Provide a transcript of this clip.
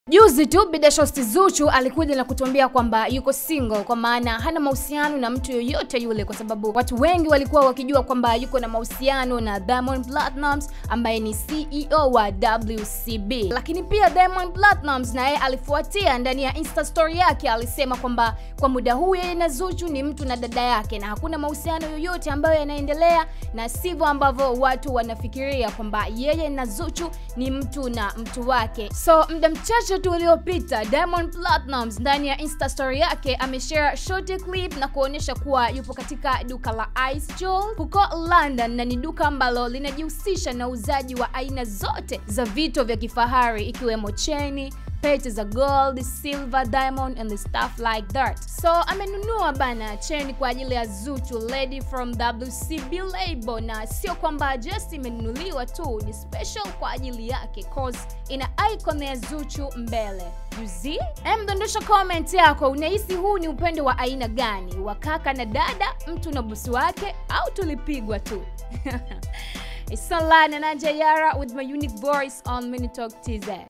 Juzi tu Bidashosti Zuchu alikuja na kutuambia kwamba yuko single, kwa maana hana mahusiano na mtu yoyote yule, kwa sababu watu wengi walikuwa wakijua kwamba yuko na mahusiano na Diamond Platnumz ambaye ni CEO wa WCB. Lakini pia Diamond Platnumz naye alifuatia ndani ya Insta story yake, alisema kwamba kwa muda huu yeye na Zuchu ni mtu na dada yake na hakuna mahusiano yoyote ambayo yanaendelea, na sivyo ambavyo watu wanafikiria kwamba yeye na Zuchu ni mtu na mtu wake. So muda mchache tu uliopita Diamond Platnumz ndani ya Insta story yake ameshare short clip na kuonyesha kuwa yupo katika duka la Ice Jewel huko London, na ni duka ambalo linajihusisha na uuzaji wa aina zote za vito vya kifahari ikiwemo cheni pete za gold, silver, diamond and stuff like that. So amenunua bana cheni kwa ajili ya Zuchu lady from WCB label, na sio kwamba just imenunuliwa tu, ni special kwa ajili yake cause ina icon ya Zuchu mbele. You see? Em, dondosha comment yako, unahisi huu ni upendo wa aina gani? Wa kaka na dada, mtu na bosi wake, au tulipigwa tu? It's Solana na Jayara with my unique voice on Minitalk TZ.